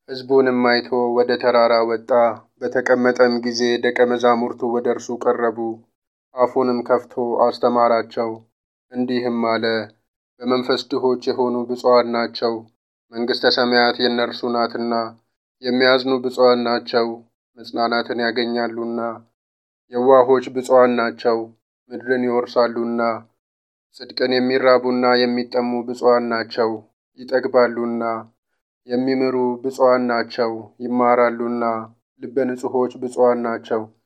ሕዝቡንም አይቶ ወደ ተራራ ወጣ። በተቀመጠም ጊዜ ደቀ መዛሙርቱ ወደ እርሱ ቀረቡ። አፉንም ከፍቶ አስተማራቸው፣ እንዲህም አለ። በመንፈስ ድሆች የሆኑ ብፁዓን ናቸው፣ መንግሥተ ሰማያት የእነርሱ ናትና። የሚያዝኑ ብፁዓን ናቸው፣ መጽናናትን ያገኛሉና። የዋሆች ብፁዓን ናቸው፣ ምድርን ይወርሳሉና። ጽድቅን የሚራቡና የሚጠሙ ብፁዓን ናቸው፣ ይጠግባሉና። የሚምሩ ብፁዓን ናቸው፣ ይማራሉና። ልበ ንጹሖች ብፁዓን ናቸው፣